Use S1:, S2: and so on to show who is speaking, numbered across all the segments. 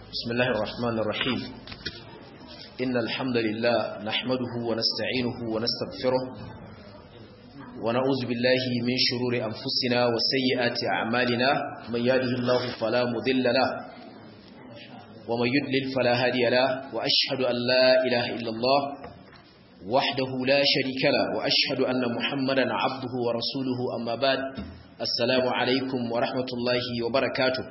S1: بسم الله الرحمن الرحيم إن الحمد لله نحمده ونستعينه ونستغفره ونعوذ بالله من شرور أنفسنا وسيئات أعمالنا من يهده الله فلا مضل له ومن يضلل فلا هادي له وأشهد أن لا إله إلا الله وحده لا شريك له وأشهد أن محمدا عبده ورسوله أما بعد السلام عليكم ورحمة الله وبركاته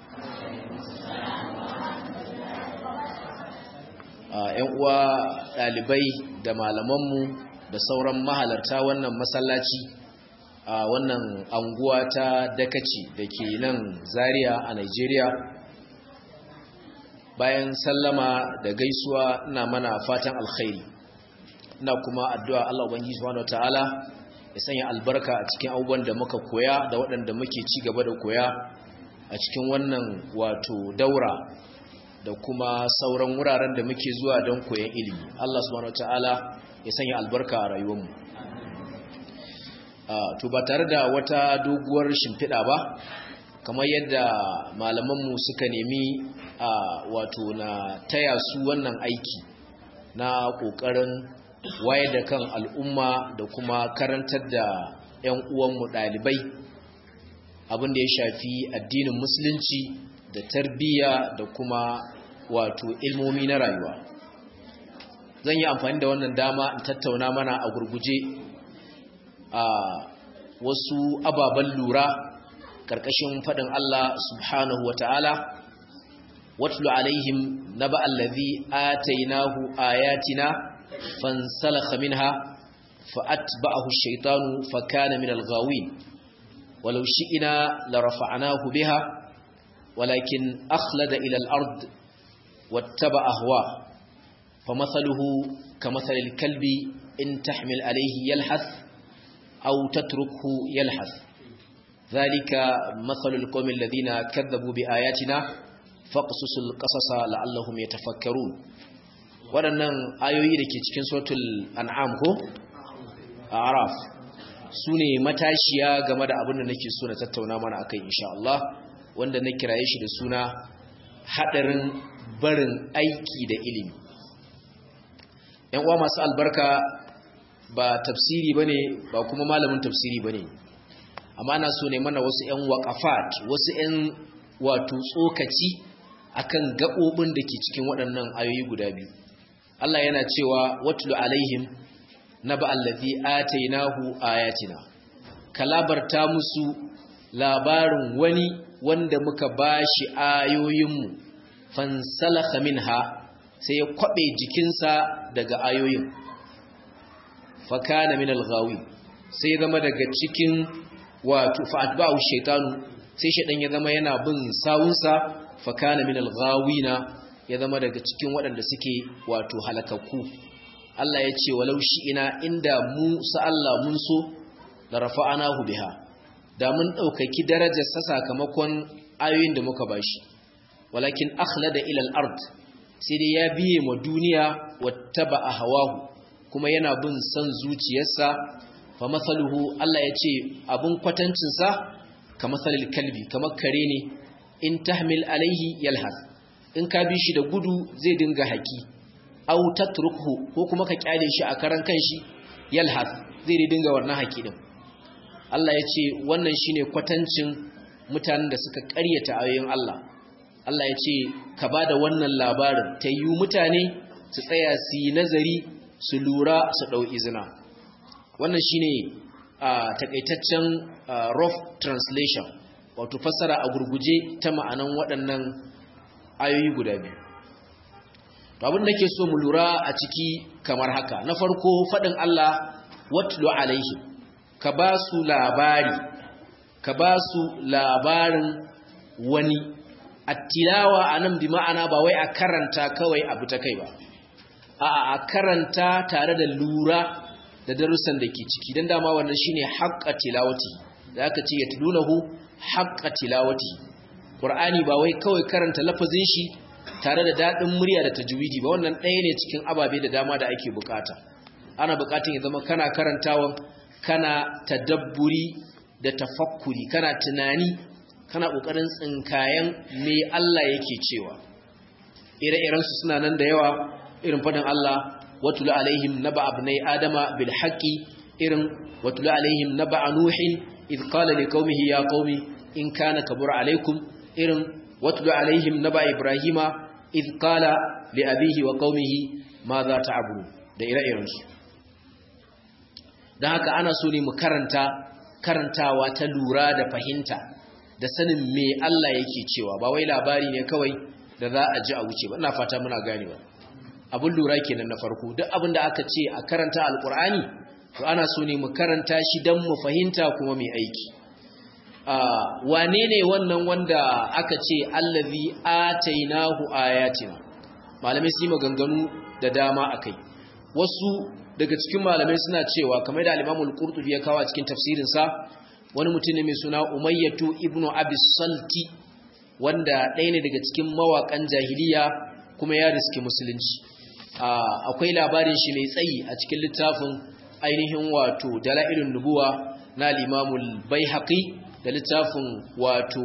S1: ‘yan uwa ɗalibai da malamanmu da sauran mahalarta wannan masallaci a wannan anguwa ta dakaci da ke nan zaria a Nigeria bayan sallama da gaisuwa ina mana fatan alkhairi ina kuma addu'a Allah Ubangiji subhanahu wataala ya sanya albarka a cikin abubuwan da muka koya da waɗanda muke ci gaba da koya a cikin wannan wato daura da kuma sauran wuraren da muke zuwa don koyon ilimi Allah subhanahu wataala ya sanya albarka a rayuwarmu to ba tare da wata doguwar shimfiɗa ba kamar yadda malamanmu suka nemi a wato na taya su wannan aiki na ƙoƙarin wayar da kan al'umma da kuma karantar da 'yan uwanmu ɗalibai abin da ya shafi addinin musulunci da tarbiyya da kuma wato ilmomi na rayuwa zan yi amfani da wannan dama in tattauna mana a gurguje a wasu ababen lura ƙarƙashin faɗin Allah subhanahu wa ta'ala watlu alaihim na ba'allazi atainahu ayatina fansalakha minha fa'atba'ahu shaitanu fakana min al-ghawin walau shi'ina la rafa'nahu biha walakin akhlada ila al-ard واتبع أهواه فمثله كمثل الكلب إن تحمل عليه يلحث أو تتركه يلحث ذلك مثل القوم الذين كذبوا بآياتنا فاقصص القصص لعلهم يتفكرون waɗannan ayoyi da ke cikin sautul an'am ko a araf su ne matashiya game da abin da nake so na tattauna mana akai insha Allah wanda na kiraye shi da suna haɗarin barin aiki da ilimi ‘yan uwa masu albarka ba tafsiri ba ne ba kuma malamin tafsiri ba ne amma na so ne mana wasu ‘yan waƙafat wasu ‘yan wato tsokaci akan gaɓoɓin da ke cikin waɗannan ayoyi guda biyu Allah yana cewa watulu alaihim na ba'allazi atainahu ayatina kalabarta musu labarin wani wanda muka bashi ayoyinmu fansalakha minha sai ya kwabe jikinsa daga ayoyin fakana min alghawi sai ya zama daga cikin wato fa'atba'u shaytanu sai shaydan ya zama yana bin sawunsa fakana min alghawina ya zama daga cikin waɗanda suke wato halakakku Allah ya ce walau shi ina inda mu sa Allah mun so la rafa'anahu biha da mun daukaki darajar sa sakamakon ayoyin da muka bashi walakin akhlada ila al-ard sai dai ya biye ma duniya wattaba hawahu kuma yana bin san zuciyarsa fa masaluhu Allah ya ce abun kwatancin sa ka masalil kalbi kamar kare ne in tahmil alaihi yalhas in ka bi shi da gudu zai dinga haki aw tatrukhu ko kuma ka kyale shi a karan kanshi yalhas zai dinga wannan haki din Allah ya ce wannan shine kwatancin mutanen da suka ƙaryata ayoyin Allah Allah ya ce ka ba da wannan labarin ta yi mutane su tsaya su yi nazari su lura su ɗau izina wannan shi ne a takaitaccen rough translation wato fassara a gurguje ta ma'anan waɗannan ayoyi guda biyu abin da ke so mu lura a ciki kamar haka na farko faɗin Allah watlu alaihim ka ba su labari ka ba su labarin wani attilawa anan bi ma'ana ba wai a karanta kawai abu ta kai ba a a karanta tare da lura da darussan da ke ciki dan dama wannan shine haqqa tilawati da aka ce yatlunahu haqqa tilawati qur'ani ba wai kawai karanta lafazin shi tare da dadin murya da tajwidi ba wannan ɗaya ne cikin ababe da dama da ake bukata ana bukatun ya zama kana karantawan kana tadabburi da tafakkuri kana tunani kana ƙoƙarin tsinkayen me Allah yake cewa ire-iren su suna nan da yawa irin fadin Allah watul alaihim naba abnai adama bil haqqi irin watul alaihim naba nuhin id qala liqaumihi ya qaumi in kana kabura alaikum irin watul alaihim naba ibrahima id qala li abihi wa qaumihi ma za ta'budu da ire-iren su dan haka ana so ne mu karanta karantawa ta lura da fahimta da sanin me Allah yake cewa ba wai labari ne kawai da za a ji a wuce ba ina fata muna ganewa abin lura kenan na farko duk abin da aka ce a karanta alkur'ani to ana so ne mu karanta shi don mu fahimta kuma mai aiki wane ne wannan wanda aka ce allazi atainahu ayatina malamai su yi maganganu da dama akai wasu daga cikin malamai suna cewa kamar da al-Imamul Qurtubi ya kawo a cikin tafsirin sa wani mutum ne mai suna Umayyatu ibnu Abi Salti wanda ɗaya ne daga cikin mawakan jahiliya kuma ya riski musulunci akwai labarin shi mai tsayi a cikin littafin ainihin wato Dalailun Nubuwa na al-Imamul Baihaqi da littafin wato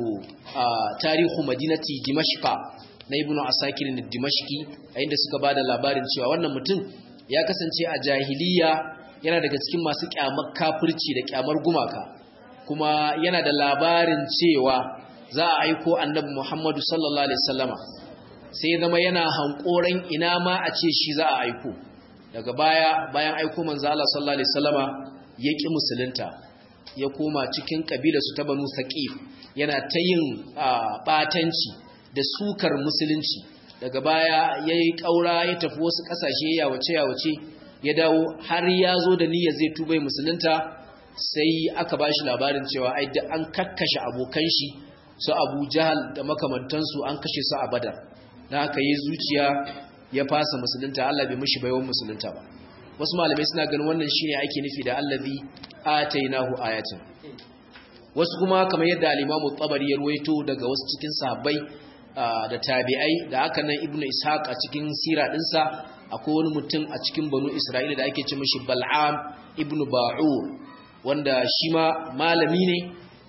S1: Tarihu Madinati Dimashqa na Ibn Asakir Dimashqi a inda suka bada labarin cewa wannan mutum ya kasance a jahiliya yana daga cikin masu kyamar kafirci da kyamar gumaka kuma yana da labarin cewa za a aiko annabi Muhammadu sallallahu alaihi wasallama sai zama yana hankoran ina ma a ce shi za a aiko daga baya bayan aiko manzo Allah sallallahu alaihi wasallama ya ki musulunta ya koma cikin kabilar su ta Banu Saqif yana ta yin batanci da sukar musulunci daga baya ya yi ƙaura ya tafi wasu ƙasashe ya wace ya wace ya dawo har ya zo da niyyar zai tubai musulunta sai aka ba shi labarin cewa ai da an kakkashe abokan shi su abu jahal da makamantansu an kashe su a badar na haka yi zuciya ya fasa musulunta allah bai mishi baiwan musulunta ba wasu malamai suna ganin wannan shine ake nufi da allazi atainahu ayatin wasu kuma kamar yadda al-imamu tabari ya ruwaito daga wasu cikin sahabbai da tabi'ai da aka nan ibnu ishaq a cikin sira dinsa akwai wani mutum a cikin banu isra'ila da ake ce mishi bal'am ibnu ba'ur wanda shi ma malami ne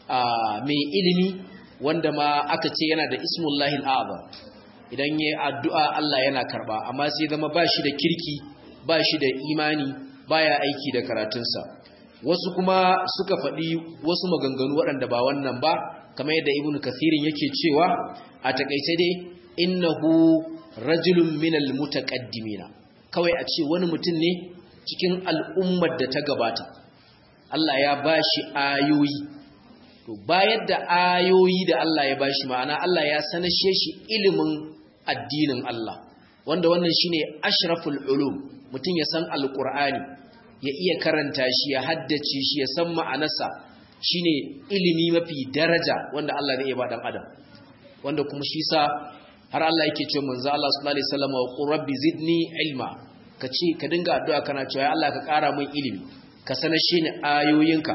S1: mai ilimi wanda ma aka ce yana da ismullahi al'azam idan yayi addu'a Allah yana karba amma sai zama ba shi da kirki ba shi da imani baya aiki da karatunsa wasu kuma suka faɗi wasu maganganu waɗanda ba wannan ba kamar yadda ibnu kathirin yake cewa a takaice dai innahu rajulun minal mutaqaddimina kawai a ce wani mutum ne cikin al'ummar da ta gabata Allah ya bashi ayoyi to bayar da ayoyi da Allah ya bashi ma'ana Allah ya sanashe shi ilimin addinin Allah wanda wannan shine ashraful ulum mutum ya san alqur'ani ya iya karanta shi ya haddace shi ya san ma'anarsa shine ilimi mafi daraja wanda Allah zai ba dan adam wanda kuma shi sa har Allah yake cewa manzo Allah sallallahu alaihi wasallam wa rabbi zidni ilma kace ka dinga addu'a kana cewa Allah ka ƙara min ilimi ka sanashe ni ayoyinka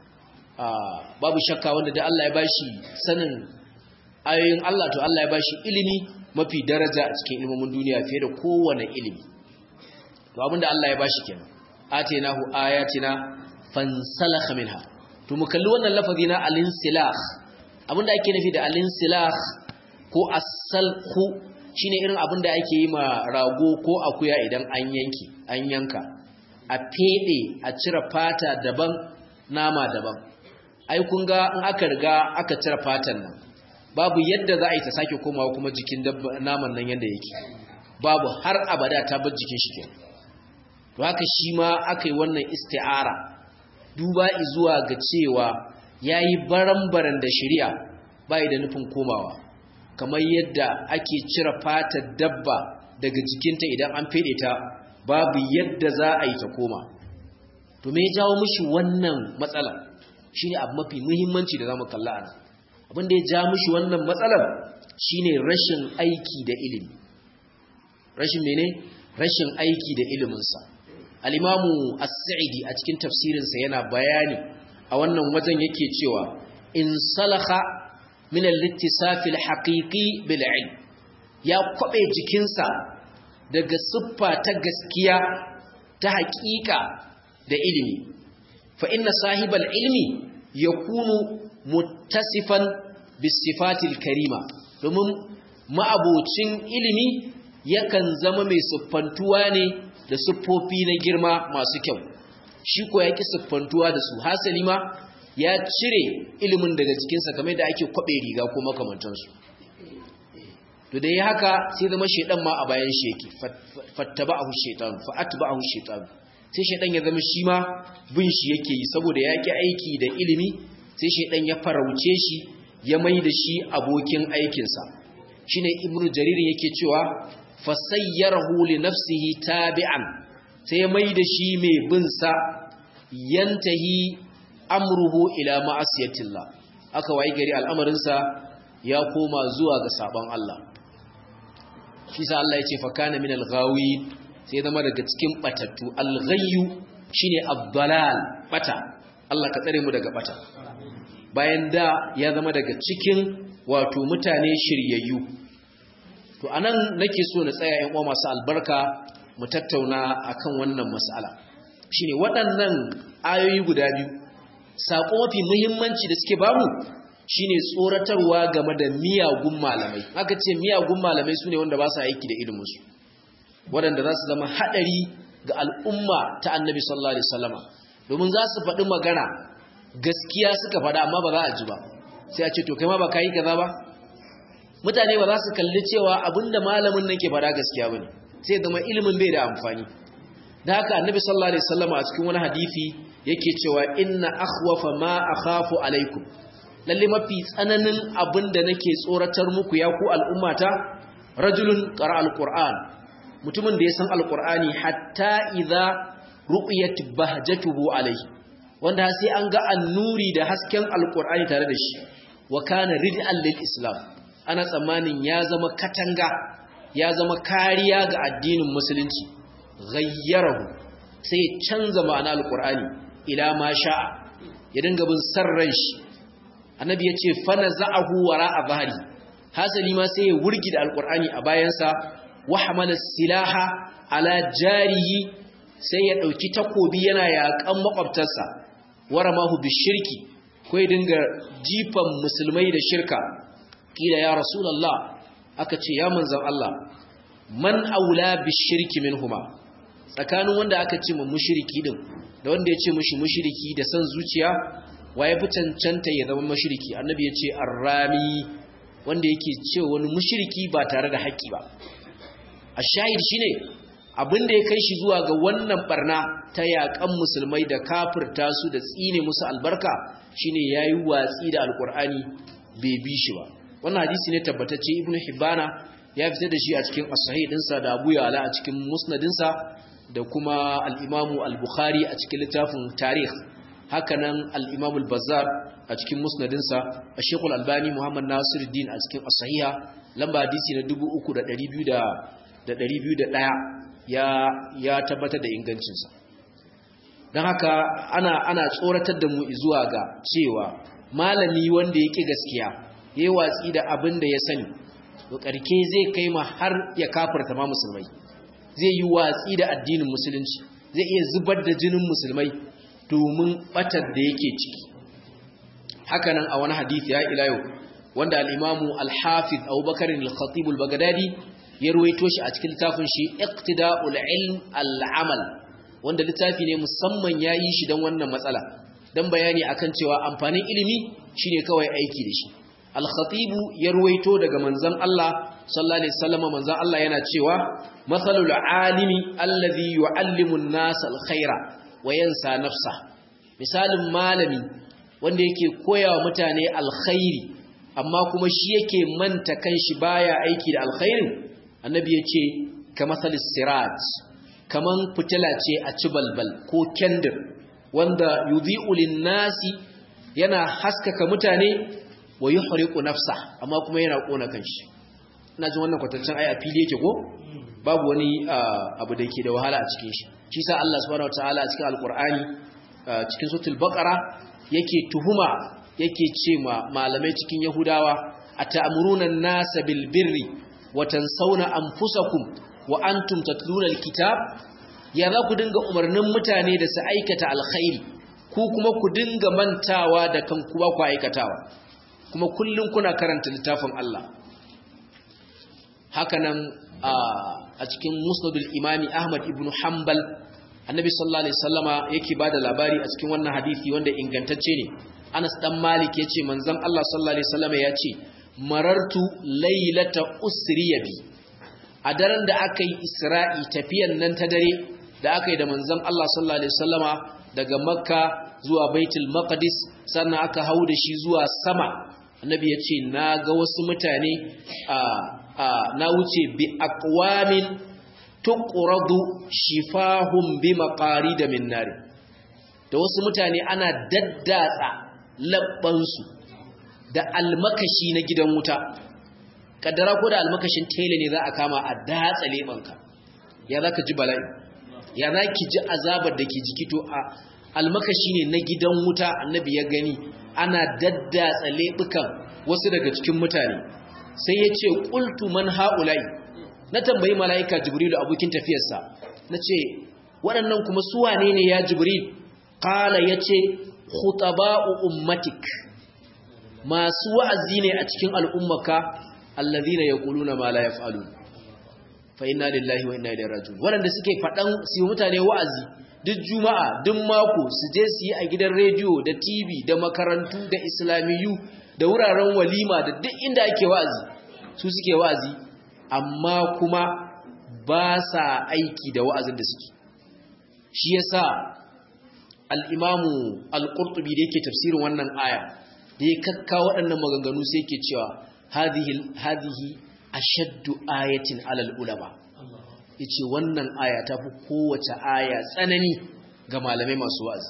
S1: babu shakka wanda da Allah ya bashi sanin ayoyin Allah to Allah ya bashi ilimi mafi daraja a cikin ilimin duniya fiye da kowane ilimi to abinda Allah ya bashi kenan atainahu ayatina fansalakha minha to mu kalli wannan lafazi na al-insilah abinda ake nufi da al-insilah ko as-salkhu shine irin abinda ake yi ma rago ko akuya idan an yanki an yanka a fede a cire fata daban nama daban ai kun ga in aka riga aka cire fatan nan babu yadda za a yi ta sake komawa kuma jikin naman nan yadda yake babu har abada ta bar jikin shi kenan to haka shi ma aka yi wannan isti'ara duba zuwa ga cewa ya yi baran-baran da shirya bai da nufin komawa kamar yadda ake cire fatar dabba daga jikinta idan an fede ta babu yadda za a yi ta koma to me ya jawo mushi wannan matsala shine abu mafi muhimmanci da zamu kalla ana abin da ya ja mushi wannan matsalar shine rashin aiki da ilimi rashin mene rashin aiki da iliminsa al-imamu as-sa'idi a cikin tafsirinsa yana bayani a wannan wajen yake cewa in salaha min al-ittisaf al-haqiqi bil ilm ya kwabe jikinsa daga siffa ta gaskiya ta haƙiƙa da ilimi fa inna sahibal ilmi yakunu muttasifan bis sifatil karima domin ma'abocin ilimi yakan zama mai siffantuwa ne da siffofi na girma masu kyau shi ko ya ki siffantuwa da su hasali ma ya cire ilimin daga cikinsa kamar da ake kwaɓe riga ko makamantansu to da ya haka sai zama shaidan ma a bayan shi yake fattaba'ahu shaitan fa'atba'ahu shaitan sai shaidan ya zama shi ma bin shi yake yi saboda ya ki aiki da ilimi sai shaidan ya farauce shi ya mai da shi abokin aikinsa shine ibnu jarir yake cewa fasayyarahu li nafsihi tabi'an sai ya mai da shi mai bin sa yantahi amruhu ila ma'asiyatillah aka wayi gari al'amarin sa ya koma zuwa ga sabon Allah shi sa Allah ya ce fa kana min al-ghawi sai zama daga cikin batattu al-ghayyu shine ad-dalal bata Allah ka tsare mu daga bata bayan da ya zama daga cikin wato mutane shiryayyu to anan nake so na tsaya ƴan uwa masu albarka mu tattauna akan wannan mas'ala shine waɗannan ayoyi guda biyu sako mafi muhimmanci da suke bamu shine tsoratarwa game da miyagun malamai aka ce miyagun malamai sune wanda ba su aiki da ilimin su waɗanda za su zama haɗari ga al'umma ta annabi sallallahu alaihi wasallama domin za su faɗi magana gaskiya suka faɗa amma ba za a ji ba sai a ce to kai ma ba ka yi kaza ba mutane ba za su kalli cewa abinda malamin nan ke faɗa gaskiya bane sai zama ilimin bai da amfani da haka annabi sallallahu alaihi wasallam a cikin wani hadisi yake cewa inna akhwafa ma akhafu alaikum lalle mafi tsananin abinda nake tsoratar muku ya ku al'ummata rajulun qara alquran mutumin da ya san alqurani hatta idza ru'yat bahjatuhu alaihi wanda sai an ga annuri da hasken alqurani tare da shi wa kana rid'an lil islam ana tsammanin ya zama katanga ya zama kariya ga addinin musulunci ghayyarahu sai canza ma'ana alqur'ani ila ma sha'a ya dinga bin sarran shi annabi yace fa naza'ahu wara'a zahri hasali ma sai ya wurgi da alqur'ani a bayansa wa hamala silaha ala jarihi sai ya dauki takobi yana yakan makwabtarsa waramahu bishirki ko ya dinga jifan musulmai da shirka kila ya rasulullah aka ce ya manzan Allah man aula bishirki minhuma tsakanin wanda aka ce mu mushriki din da wanda ya ce mushi mushriki da san zuciya waye fi cancanta ya zama mushriki annabi ya ce arrami wanda yake ce wani mushriki ba tare da haƙƙi ba ashahid shine abin da ya kai shi zuwa ga wannan barna ta yaƙan musulmai da kafirta su da tsine musu albarka shine yayi watsi da alkur'ani bai bi shi ba wannan hadisi ne tabbatacce ibnu hibana ya fitar da shi a cikin as-sahih dinsa da abu ya'la a cikin musnadinsa da kuma al-imam al-bukhari a cikin littafin tarikh hakanan al-imam al-bazzar a cikin musnadinsa ash-shaykh al-albani muhammad nasiruddin a cikin as-sahiha lamba hadisi na 3201 ya ya tabbatar da ingancinsa don haka ana ana tsoratar da mu zuwa ga cewa malami wanda yake gaskiya yayi watsi da abin da ya sani to karke zai kai ma har ya kafirta ma musulmai zai yi watsi da addinin musulunci zai iya zubar da jinin musulmai domin batar da yake ciki hakanan a wani hadisi ya ila yau wanda al-imamu al-hafiz Abubakar al-Khatib al-Baghdadi ya ruwaito shi a cikin littafin shi Iqtida'ul Ilm al-Amal wanda littafi ne musamman yayi shi dan wannan matsala dan bayani akan cewa amfanin ilimi shine kawai aiki da shi al-Khatib ya ruwaito daga manzon Allah sallallahu alaihi wasallam manzon Allah yana cewa masalul alimi alladhi yu'allimu an-nasa al-khaira wa yansa nafsa misalin malami wanda yake koyawa mutane alkhairi amma kuma shi yake manta kanshi baya aiki da alkhairin annabi yace kamasalis sirat kaman fitila ce a ci balbal ko kendir wanda yudhi'u lin-nasi yana haskaka mutane wa yuhriqu nafsa amma kuma yana kona kanshi ina jin wannan kwatancin ai a fili yake ko babu wani abu da yake da wahala a cikin shi shi sa Allah subhanahu wataala a cikin alqur'ani cikin suratul baqara yake tuhuma yake ce ma malamai cikin yahudawa ata'muruna an-nasa bil birri wa tansawna anfusakum wa antum tatluna al-kitab ya za ku dinga umarnin mutane da su aikata alkhairi ku kuma ku dinga mantawa da kanku ba ku aikatawa kuma kullun kuna karanta littafin Allah hakanan a cikin musnadul imami ahmad ibn hanbal annabi sallallahu alaihi wasallama yake bada labari a cikin wannan hadisi wanda ingantacce ne Anas dan Malik yace manzon Allah sallallahu alaihi wasallama yace marartu laylata usriya bi a daren da aka yi Isra'i tafiyan nan ta dare da aka yi da manzon Allah sallallahu alaihi wasallama daga Makka zuwa Baitul Maqdis sannan aka hau da shi zuwa sama annabi yace na ga wasu mutane a na wuce bi aqwamin tuqradu shifahum bi maqarid min nar da wasu mutane ana daddatsa labbansu da almakashi na gidan wuta kaddara ko da almakashin tele ne za a kama a datsa lebanka ya zaka ji bala'i ya zaki ji azabar da ke jiki to a almakashi ne na gidan wuta annabi ya gani ana daddatsa lebukan wasu daga cikin mutane sai ya ce qultu man haula'i na tambayi mala'ika jibrilu abokin tafiyarsa na ce waɗannan kuma su wane ne ya jibril ƙala ya ce khutaba'u ummatik masu wa'azi ne a cikin al'ummaka allazina yaquluna ma la yaf'alun fa inna lillahi wa inna ilaihi raji'un waɗanda suke faɗan su mutane wa'azi duk juma'a duk mako su je su yi a gidan rediyo da tv da makarantu da islamiyu da wuraren walima da duk inda ake wa'azi su suke wa'azi amma kuma ba sa aiki da wa'azin da suke shi yasa al-imamu al-qurtubi da yake tafsirin wannan aya da ya kakka waɗannan maganganu sai yake cewa hadhihi hadhihi ashaddu ayatin alal ulama yace wannan aya ta fi kowace aya tsanani ga malamai masu wa'azi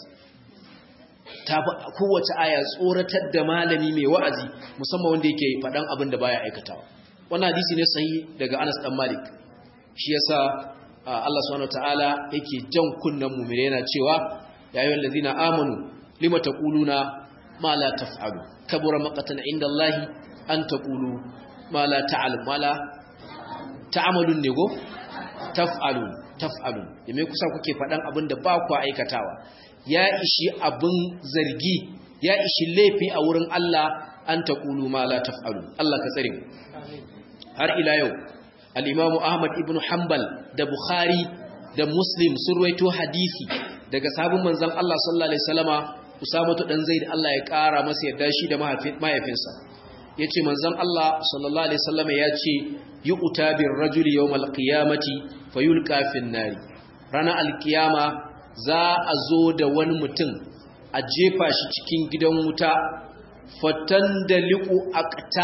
S1: ta fi kowace aya tsoratar da malami mai wa'azi musamman wanda yake faɗan abin da baya aikatawa wannan hadisi ne sahi daga Anas dan Malik shi yasa Allah subhanahu wataala yake jan kunnan mu'mini yana cewa ya ayyuhal ladina amanu lima taquluna ma la taf'alu kabura maqatan inda Allah an taqulu ma la ta'lam ma la ta'malun ne go taf'alu taf'alu me kusa kuke fadan abin da ba ku aikatawa ya ishi abin zargi ya ishi laifi a wurin Allah an taqulu ma la taf'alu Allah ka tsare mu har ila yau al'imamu ahmad ibn hanbal da bukhari da muslim sun ruwaito hadisi daga sabon manzan Allah sallallahu Alaihi wasallama usamatu ɗan zai da Allah ya ƙara masa yadda shi da mahaifinsa ya ce manzan Allah sallallahu Alaihi wasallama ya ce yi utabin rajuli yau malkiyamati fayul kafin nari ranar alkiyama za a zo da wani mutum a jefa shi cikin gidan wuta fatan da liƙu a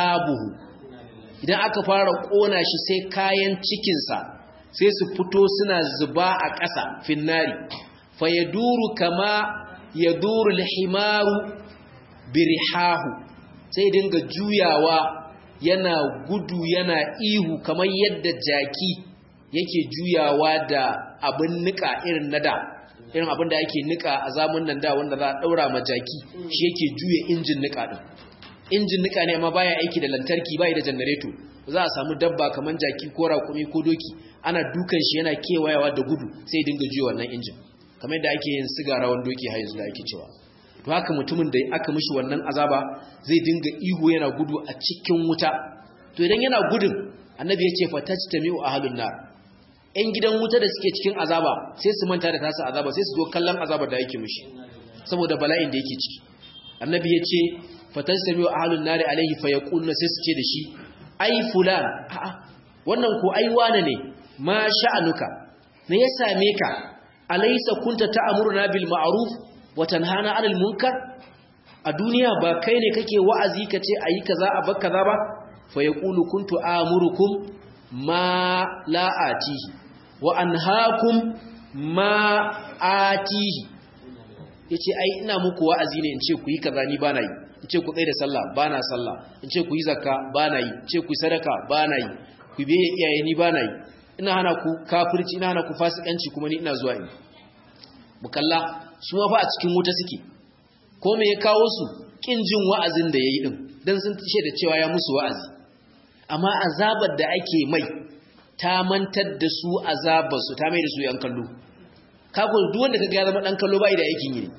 S1: idan aka fara ƙona shi sai kayan cikinsa sai su fito suna zuba a ƙasa finnari fa ya duru kama ya duru lihimaru birihahu sai dinga juyawa yana gudu yana ihu kamar yadda jaki yake juyawa da abin nika irin na da irin abin da ake nika a zamun nan da wanda za a ɗaura ma jaki shi yake juya injin nika ɗin injin nika ne amma baya aiki da lantarki bai da janareto za a samu dabba kaman jaki ko raƙumi ko doki ana dukan shi yana kewayawa da gudu sai dinga juya wannan injin kamar yadda ake yin sigara wani doki har yanzu da ake cewa to haka mutumin da aka mishi wannan azaba zai dinga ihu yana gudu a cikin wuta to idan yana gudun annabi ya ce fatajtami'u ahlun nar yan gidan wuta da suke cikin azaba sai su manta da tasa azaba sai su zo kallon azabar da yake mishi saboda bala'in da yake ciki annabi ya ce fatajtami'u ahlun nar alaihi fayaquluna sai su ce da shi ai fulan a'a wannan ko ai wane ne ma sha'anuka me ya same ka alaysa kunta ta'muruna bil ma'ruf wa tanhana 'anil munkar a duniya ba kai ne kake wa'azi kace ayi kaza a bar kaza ba fa yaqulu kuntu amurukum ma la atihi wa anhaakum ma atihi yace ai ina muku wa'azi ne in ce ku yi kaza ni bana yi in ce ku tsaye da sallah ba na sallah in ce ku yi zakka ba na yi in ce ku yi sadaka ba na yi ku biye iyaye ni ba na yi ina hana ku kafirci ina hana ku fasikanci kuma ni ina zuwa in mukalla su ma fa a cikin wuta suke ko me ya kawo su kin jin wa'azin da yayi din dan sun tishe da cewa ya musu wa'azi amma azabar da ake mai ta mantar da su azabar su ta mai da su yan kallo kago duk wanda kaga ya zama dan kallo bai da aikin yi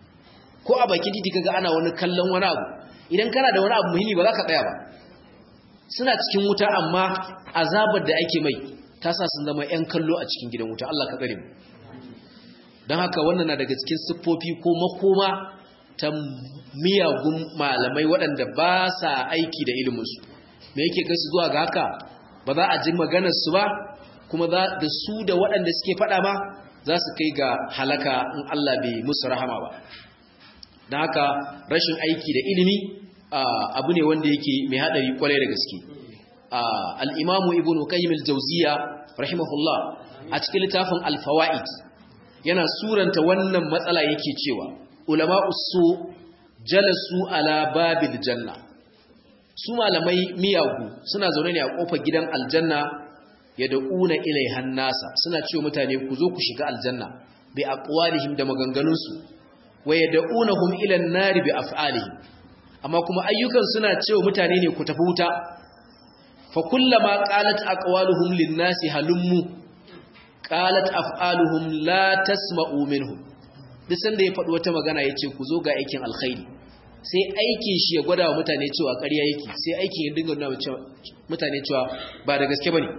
S1: ko a bakin titi kaga ana wani kallon wani abu idan kana da wani abu muhimmi ba za ka tsaya ba suna cikin wuta amma azabar da ake mai ta sa sun zama 'yan kallo a cikin gidan wuta Allah ka tsare mu don haka wannan na daga cikin siffofi ko makoma ta miyagun malamai waɗanda ba sa aiki da iliminsu me yake kai su zuwa ga haka ba za a ji maganarsu ba kuma da su da waɗanda suke faɗa ma za su kai ga halaka in Allah bai musu rahama ba don haka rashin aiki da ilimi abu ne wanda yake mai haɗari kwarai da gaske al'imamu ibn qayyim al-jawziya rahimahullah a cikin littafin al-fawaid yana suranta wannan matsala yake cewa ulama usu jalasu ala babil janna su malamai miyagu suna zaune ne a kofar gidan aljanna ya da'una ilaihan nasa suna cewa mutane ku zo ku shiga aljanna bi aqwalihim da maganganunsu wa yad'unahum ila an-nar bi af'alihim amma kuma ayyukan suna cewa mutane ne ku tafi wuta fa kullama qalat aqwaluhum lin-nasi halummu qalat af'aluhum la tasma'u minhum duk sanda ya faɗi wata magana yace ku zo ga aikin alkhairi sai aikin shi ya gwada wa mutane cewa ƙarya yake sai aikin ya dinga nuna mutane cewa ba da gaske bane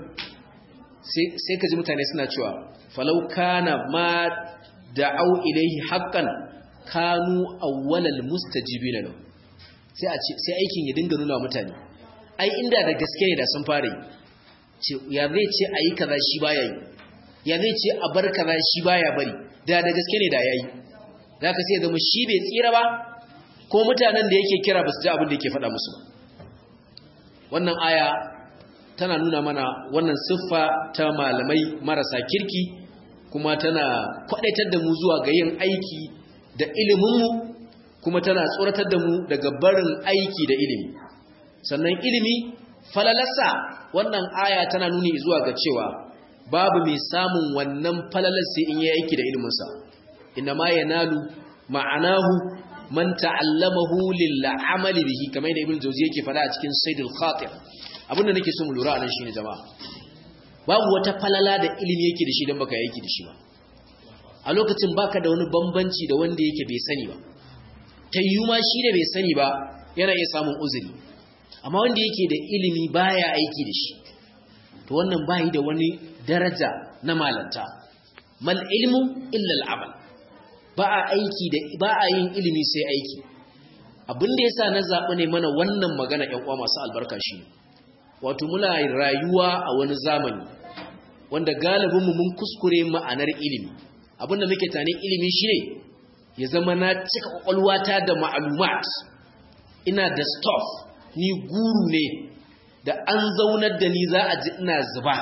S1: sai ka ji mutane suna cewa falau kana ma da'au ilaihi haqqan kanu awwalal mustajibina lahu sai a ce sai aikin ya dinga nuna mutane ai inda da gaske ne da sun fara yi ce ya zai ce ayi kaza shi baya yi ya zai ce a bar kaza shi baya bari da da gaske ne da yayi zaka sai zama shi bai tsira ba ko mutanen da yake kira ba su ji abin da yake faɗa musu ba wannan aya tana nuna mana wannan siffa ta malamai marasa kirki kuma tana kwadaitar da mu zuwa ga yin aiki da iliminmu kuma tana tsoratar da mu daga barin aiki da ilimi sannan ilimi falalarsa wannan aya tana nuni zuwa ga cewa babu mai samun wannan falalar sai in yi aiki da iliminsa inna ma yanalu ma'anahu man ta'allamahu lil amali bihi kamar da ibnu jawzi yake fada a cikin saidul khatir abinda nake so mu lura anan shine jama'a babu wata falala da ilimi yake da shi dan baka yake da shi ba a lokacin baka da wani bambanci da wanda yake bai sani ba tayyu ma shi da bai sani ba yana iya samun uzuri amma wanda yake da ilimi baya aiki da shi to wannan bai da wani daraja na malanta mal ilmu illa al-amal ba a aiki da ba a yin ilimi sai aiki abin da yasa na zaɓi ne mana wannan magana ƴan uwa masu albarka shi wato muna rayuwa a wani zamani wanda galibin mu mun kuskure ma'anar ilimi abin da muke tane ilimi shine ya zama na cika kwakwalwata da ma'lumat ina da stuff ni guru ne da an zaunar da ni za a ji ina zuba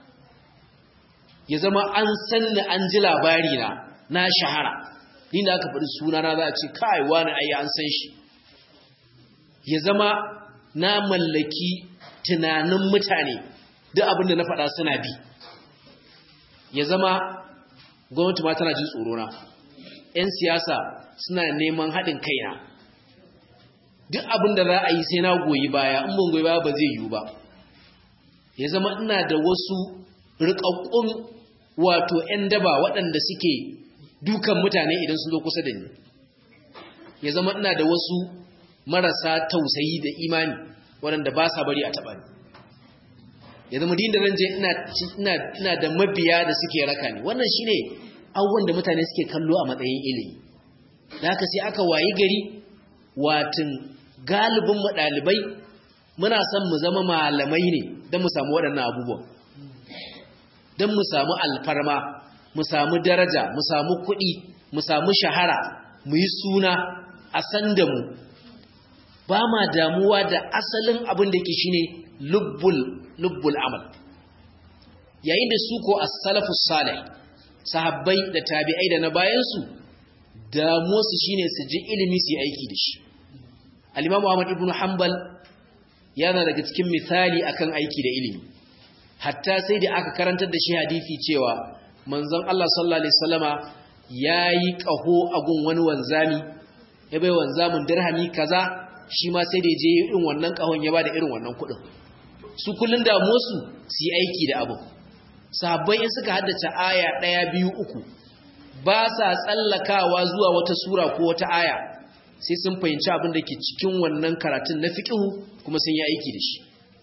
S1: ya zama an sanni an ji labari na na shahara ni da aka faɗi sunana za a ce kai wani ayi an san shi ya zama na mallaki tunanin mutane duk abinda na faɗa suna bi ya zama gwamnati ma tana jin tsorona 'yan siyasa suna neman haɗin kaina duk abinda za a yi sai na goyi baya in ban goyi baya ba zai yiwu ba ya zama ina da wasu riƙaƙƙun wato 'yan daba waɗanda suke dukan mutane idan sun zo kusa da ni ya zama ina da wasu marasa tausayi da imani waɗanda ba sa bari a taɓa ni ya zama din da zan je ina da mabiya da suke raka ni wannan shine abubuwan da mutane suke kallo a matsayin ilimi da haka sai aka wayi gari watin galibin mu ɗalibai muna son mu zama malamai ne don mu samu waɗannan abubuwan don mu samu alfarma mu samu daraja mu samu kuɗi mu samu shahara mu yi suna a san da mu ba ma damuwa da asalin abin da ke shine lubbul lubbul amal yayin da su ko as-salafus salih sahabbai da tabi'ai da na bayan su damuwa su shine su ji ilimi su yi aiki da shi al-imam Ahmad ibn Hanbal yana daga cikin misali akan aiki da ilimi hatta sai da aka karantar da shi hadisi cewa manzon Allah sallallahu alaihi wasallama yayi kaho a gun wani wanzami ya bai wanzamin dirhami kaza shi ma sai da je irin wannan kahon ya bada irin wannan kudin su kullun da musu su yi aiki da abu sahabbai in suka haddace aya ɗaya biyu uku ba sa tsallakawa zuwa wata sura ko wata aya sai sun fahimci abin da ke cikin wannan karatun na fiqhu kuma sun yi aiki da shi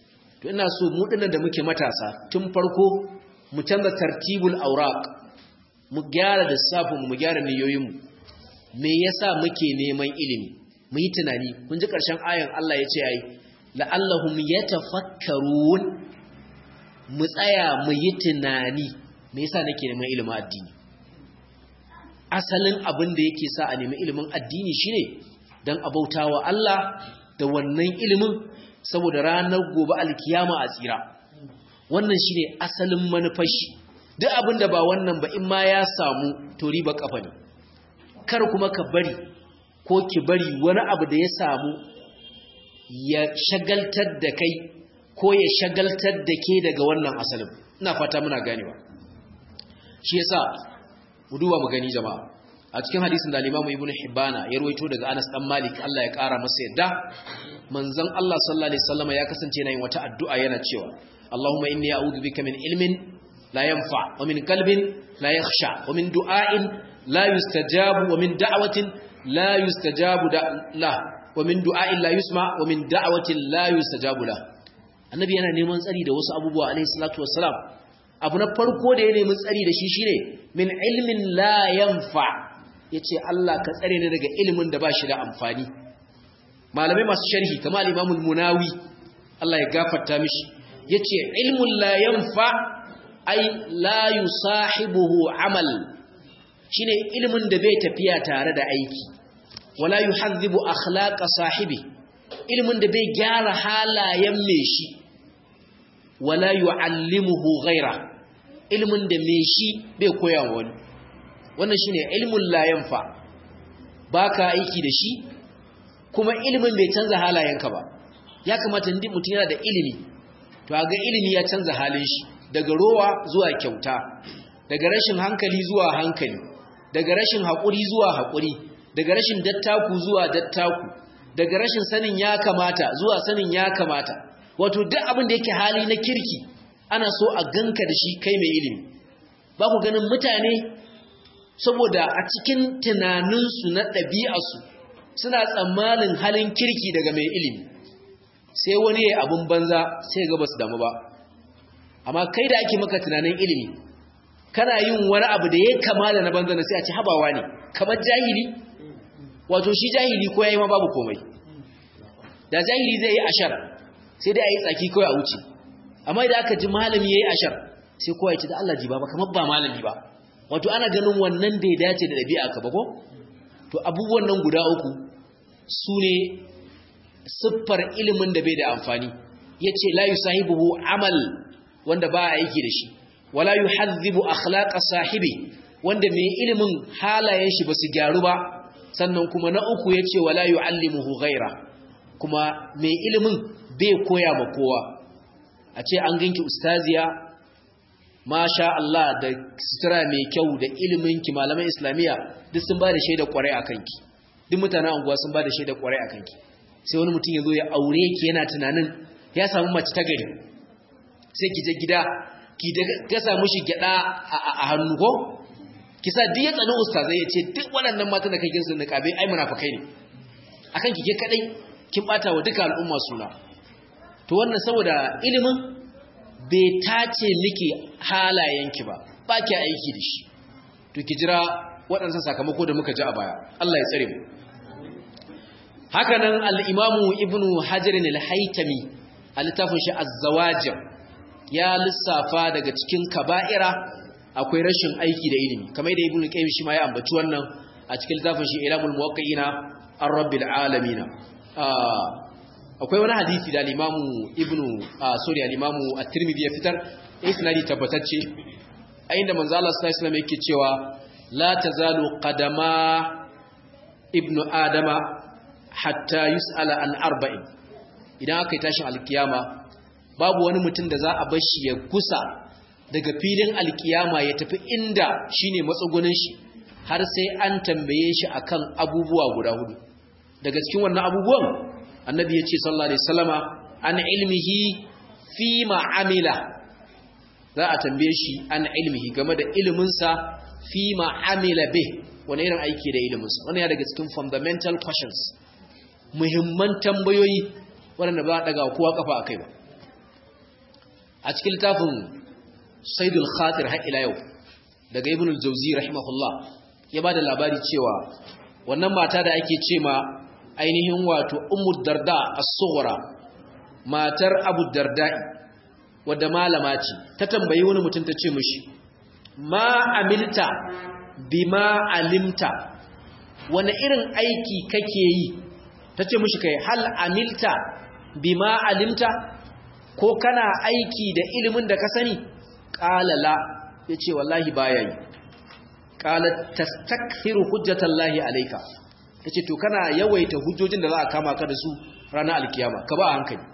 S1: to ina so mu dinnan da muke matasa tun farko mu canza tartibul awraq mu gyara lissafin mu gyara niyoyin mu me yasa muke neman ilimi mu yi tunani kun ji karshen ayan Allah ya ce ai la'allahum yatafakkarun mu tsaya mu yi tunani me yasa nake neman ilimin addini asalin abin da yake sa a nemi ilimin addini shine dan abautawa Allah da wannan ilimin saboda ranar gobe alkiyama a tsira wannan shine asalin manufar shi duk abin da ba wannan ba in ma ya samu to riba kafa ne kar kuma ka bari ko ki bari wani abu da ya samu ya shagaltar da kai ko ya shagaltar da ke daga wannan asalin ina fata muna ganewa shi yasa mu duba mu gani jama'a a cikin hadisin da Imam Ibn Hibbana ya ruwaito daga Anas dan Malik Allah ya kara masa yadda manzon Allah sallallahu alaihi wasallam ya kasance yana yin wata addu'a yana cewa Allahumma inni a'udhu bika min ilmin la yanfa wa min qalbin la yakhsha wa min du'ain la yustajabu wa min da'watin la yustajabu la wa min du'ain la yusma wa min da'watin la yustajabu la annabi yana neman tsari da wasu abubuwa alaihi salatu wassalam abu na farko da ya nemi tsari da shi shine min ilmin la yanfa yace Allah ka tsare ni daga ilimin da ba shi da amfani malamai masu sharhi kamar al-Imam munawi Allah ya gafarta mishi yace ilmun la yanfa ay la yusahibuhu amal shine ilimin da bai tafiya tare da aiki wala yuhadhibu akhlaqa sahibi ilimin da bai gyara halayen me shi wala yuallimuhu ghaira ilimin da me shi bai koya wani wannan shine ilmun la yanfa baka aiki da shi kuma ilimin bai canza halayenka ba ya kamata ndi mutum yana da ilimi to ga ilimi ya canza halin shi daga rowa zuwa kyauta daga rashin hankali zuwa hankali daga rashin haƙuri zuwa haƙuri daga rashin dattaku zuwa dattaku daga rashin sanin ya kamata zuwa sanin ya kamata wato duk abin da yake hali na kirki ana so a ganka da shi kai mai ilimi ba ku ganin mutane saboda a cikin tunaninsu na ɗabi'arsu suna tsammanin halin kirki daga mai ilimi sai wani ya abin banza sai ga basu damu ba amma kai da ake maka tunanin ilimi kana yin wani abu da ya kama da na banza na sai a ci habawa ne kamar jahili wato shi jahili ko yayi ma babu komai da jahili zai yi ashar sai dai a yi tsaki kawai a wuce amma idan aka ji malami ya yi ashar sai kowa ya ce da Allah ji ba kamar ba malami ba wato ana ganin wannan bai dace da ɗabi'a ka ba ko to abubuwan nan guda uku su ne siffar ilimin da bai da amfani ya ce la yi sahibuhu amal wanda ba a aiki da shi wala yi hazzibu akhlaqa sahibi wanda mai ilimin halayen shi ba su gyaru ba sannan kuma na uku ya ce wala yi allimuhu ghaira kuma mai ilimin bai koya ma kowa a ce an ganki ustaziya masha Allah da sutura mai kyau da iliminki malaman islamiyya duk sun ba da shaida kwarai a kanki duk mutanen anguwa sun ba da shaida kwarai a kanki sai wani mutum ya zo ya aure ki yana tunanin ya samu mace ta gari sai ki je gida ki ga samu shi gyada a hannu ko ki sa duk ya tsani ustazai ya ce duk waɗannan matan da kake sun niqabe ai munafikai ne akan ki ke kadai kin bata wa duka al'umma suna to wannan saboda ilimin bai tace miki halayenki ba ba ki aiki da shi to ki jira waɗansa sakamako da muka ji a baya Allah ya tsare mu hakanan al-imamu ibnu hajar al-haytami a littafin shi az-zawajir ya lissafa daga cikin kaba'ira akwai rashin aiki da ilimi kamar da ibnu qayyim shi ma ya ambaci wannan a cikin littafin shi ilamul muwaqqi'ina ar-rabbil alamin akwai wani hadisi da al-imamu ibnu sorry al-imamu at-tirmidhi ya fitar isnadi tabbatacce a inda manzo Allah sallallahu alaihi wasallam yake cewa la tazalu qadama ibnu adama hatta yus'ala an arba'in idan aka yi tashin alkiyama babu wani mutum da za a bar shi ya kusa daga filin alkiyama ya tafi inda shine matsugunin shi har sai an tambaye shi akan abubuwa guda hudu daga cikin wannan abubuwan annabi ya ce sallallahu alaihi wasallama an ilmihi fi ma'amila za a tambaye shi an ilmihi game da iliminsa fi ma'amila bih wani irin aiki da iliminsa wannan ya daga cikin fundamental questions muhimman tambayoyi waɗanda ba a ɗaga kowa kafa a kai ba a cikin littafin saidul khatir har ila yau daga ibn al-jawzi rahimahullah ya bada labari cewa wannan mata da ake ce ma ainihin wato ummu darda as-sughra matar abu darda'i wadda malama ce ta tambayi wani mutum ta ce mishi ma amilta bima alimta wani irin aiki kake yi ta ce mishi kai hal amilta bima alimta ko kana aiki da ilimin da ka sani ƙalala ya ce wallahi baya yi ƙalar tastakfiru hujjatallahi alaika ta ce to kana yawaita hujjojin da za a kama ka da su ranar alkiyama ka ba a hankali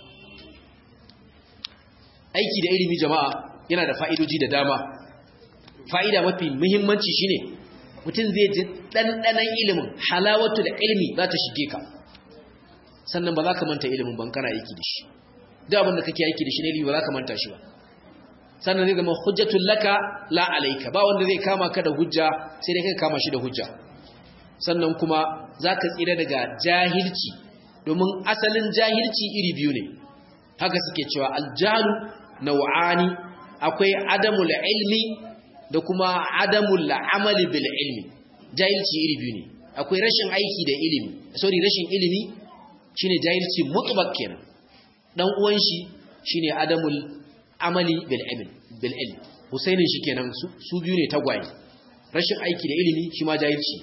S1: aiki da ilimi jama'a yana da fa'idoji da dama fa'ida mafi muhimmanci shine mutum zai ji ɗanɗanan ilimin halawatu da ilimi za ta shige ka sannan ba za ka manta ilimin ban kana aiki da shi duk abin da kake aiki da shi ne ilimi ba za ka manta shi ba sannan zai zama hujjatul laka la alayka ba wanda zai kama ka da hujja sai dai kai kama shi da hujja sannan kuma zaka tsira daga jahilci domin asalin jahilci iri biyu ne haka suke cewa aljalu naw'ani akwai adamul ilmi da kuma adamul amali bil ilmi jahilci iri biyu ne akwai rashin aiki da ilimi sorry rashin ilimi shine jahilci mutlaq kenan dan uwan shi shine adamul amali bil ilm bil ilm husainin shi kenan su biyu ne tagwaye rashin aiki da ilimi shi ma jahilci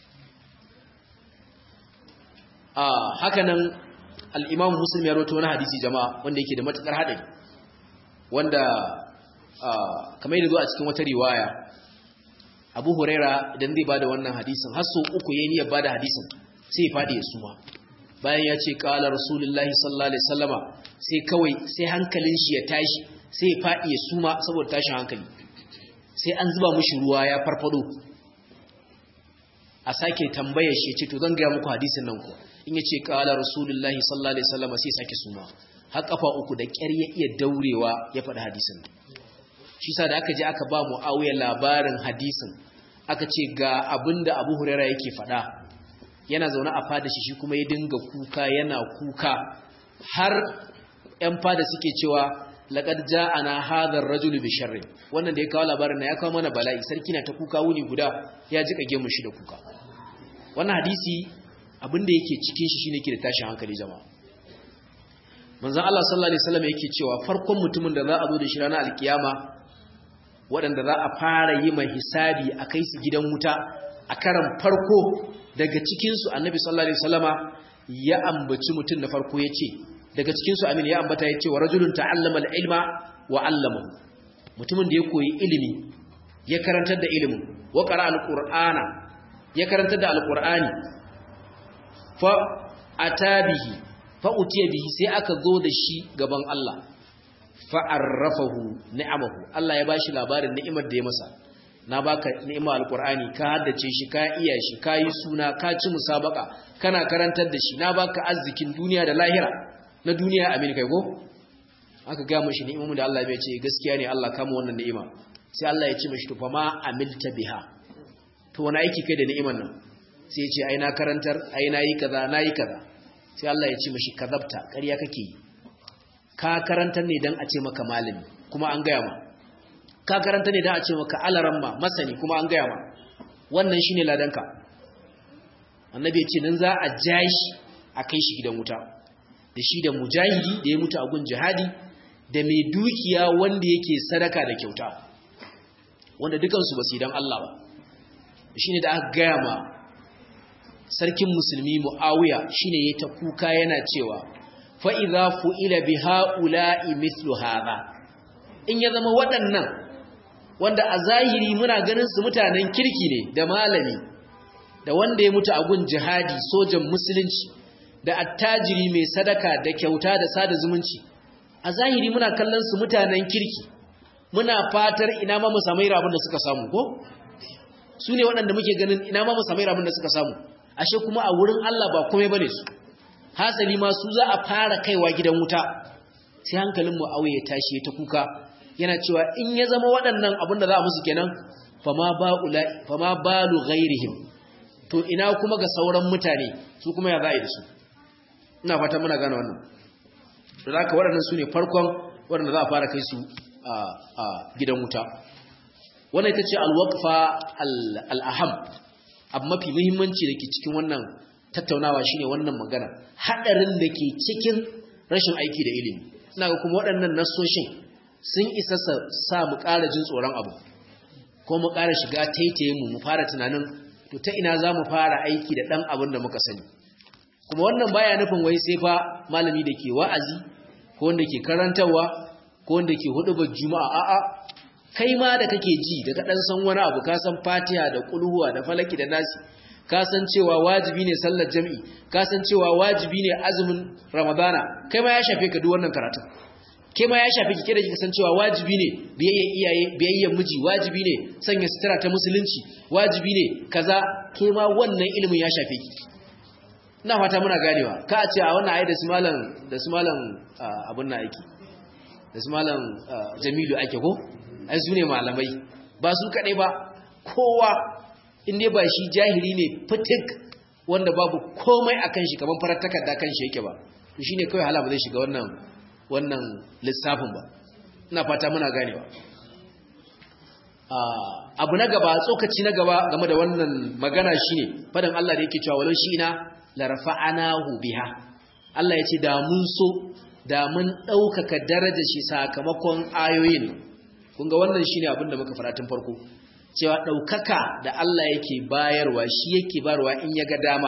S1: ah hakanan al-imam muslim ya rawaito wani hadisi jama'a wanda yake da matukar hadari wanda kamar yadda zo a cikin wata riwaya abu huraira idan zai bada wannan hadisin har sau uku yayin ya bada hadisin sai ya fadi ya suma bayan ya ce qala rasulullahi sallallahu alaihi wasallama sai kawai sai hankalin shi ya tashi sai ya fadi ya suma saboda tashin hankali sai an zuba mishi ruwa ya farfado a sake tambayar shi ce to zan ga muku hadisin nan ku in yace qala rasulullahi sallallahu alaihi wasallama sai sake suma har kafa uku da ƙyar ya iya daurewa ya faɗi hadisin shi sa da aka je aka ba mu'awiya labarin hadisin aka ce ga abin da abu hurera yake faɗa yana zaune a fada shi shi kuma ya dinga kuka yana kuka har 'yan fada suke cewa laƙar ja'ana hadar rajulu bi sharri wannan da ya kawo labarin na ya kawo mana bala'i sarki na ta kuka wuni guda ya ji kage mu shi da kuka wannan hadisi abin da yake cikin shi shine ke da tashin hankali jama'a manzon Allah sallallahu alaihi wasallam yake cewa farkon mutumin da za a zo da shi ranar alkiyama waɗanda za a fara yi mai hisabi a kai su gidan wuta a karan farko daga cikinsu annabi sallallahu alaihi wasallama ya ambaci mutum na farko ya ce daga cikinsu amin ya ambata ya ce wa rajulun ta'allama al-ilma wa 'allamahu mutumin da ya koyi ilimi ya karantar da ilimin wa qara al-qur'ana ya karantar da al-qur'ani fa atabihi fa utiya bihi sai aka zo da shi gaban Allah fa'arrafahu ni'amahu Allah ya bashi labarin ni'imar da ya masa na baka ni'ima alqur'ani ka haddace shi ka iya shi ka yi suna ka ci musabaka kana karantar da shi na baka arzikin duniya da lahira na duniya amin kai go aka ga mishi ni'imomin da Allah ya ce gaskiya ne Allah kama wannan ni'ima sai Allah ya ce mishi to fa ma amilta biha to wani aiki kai da ni'imar nan sai ya ce ai na karantar ai na yi kaza na yi kaza sai Allah ya ce mishi kazabta ƙarya kake yi ka karanta ne don a ce maka malami kuma an gaya ma ka karanta ne don a ce maka alaramma masani kuma an gaya ma wannan shi ne ladanka annabi ya ce nan za a ja shi a kai shi gidan wuta da shi da mujahidi da ya mutu a gun jihadi da mai dukiya wanda yake sadaka da kyauta wanda dukansu ba su yi don Allah ba shi ne da aka gaya ma sarkin musulmi mu'awiya shi ne ya ta kuka yana cewa fa'iza fu'ila bi ha'ula'i mislu haza in ya zama waɗannan wanda a zahiri muna ganin su mutanen kirki ne da malami da wanda ya mutu a gun jihadi sojan musulunci da attajiri mai sadaka da kyauta da sada zumunci a zahiri muna kallon su mutanen kirki muna fatar ina ma mu samu rabin da suka samu ko su ne waɗanda muke ganin ina ma mu samu rabin da suka samu ashe kuma a wurin Allah ba komai bane su hasali ma su za a fara kaiwa gidan wuta sai hankalin mu ya tashi ta kuka yana cewa in ya zama waɗannan abin da za a musu kenan fama ba'ula fama balu ghairihim to ina kuma ga sauran mutane su kuma ya za'i da su ina fata muna gane wannan to zaka waɗannan su ne farkon waɗanda za a fara kai su a gidan wuta wannan ita ce alwaqfa al-aham abu mafi muhimmanci da ke cikin wannan tattaunawa shine wannan magana hadarin da ke cikin rashin aiki da ilimi ina ga kuma waɗannan nassoshin sun isa sa mu ƙara jin tsoron abu ko mu ƙara shiga taitaye mu mu fara tunanin to ta ina za mu fara aiki da ɗan abin da muka sani kuma wannan baya nufin wai sai fa malami da ke wa'azi ko wanda ke karantarwa ko wanda ke hudubar juma'a a'a kai ma da kake ji da ka dan san wani abu ka san fatiha da kulhuwa da falaki da nasi ka san cewa wajibi ne sallar jami'i ka san cewa wajibi ne azumin ramadana kai ma ya shafe ka duk wannan karatu kai ma ya shafe ki kida kika san cewa wajibi ne biyayyen iyaye biyayyen miji wajibi ne sanya sutura ta musulunci wajibi ne kaza kai ma wannan ilimin ya shafe ki ina fata muna ganewa ka a ce a wannan ayi da su malam da su malam abun na aiki da su malam jamilu ake ko ai su ne malamai ba su kaɗai ba kowa inda ba shi jahili ne fitik wanda babu komai a kan shi kamar farar takarda kan shi yake ba to shi ne kawai hala ba zai shiga wannan wannan lissafin ba ina fata muna ganewa abu na gaba tsokaci na gaba game da wannan magana shine fadan Allah da yake cewa walau shi ina larfa'anahu biha Allah ya ce da mun so da mun ɗaukaka darajar shi sakamakon ayoyin kun ga wannan shine abin da muka fara tun farko cewa ɗaukaka da Allah yake bayarwa shi yake bayarwa in ya ga dama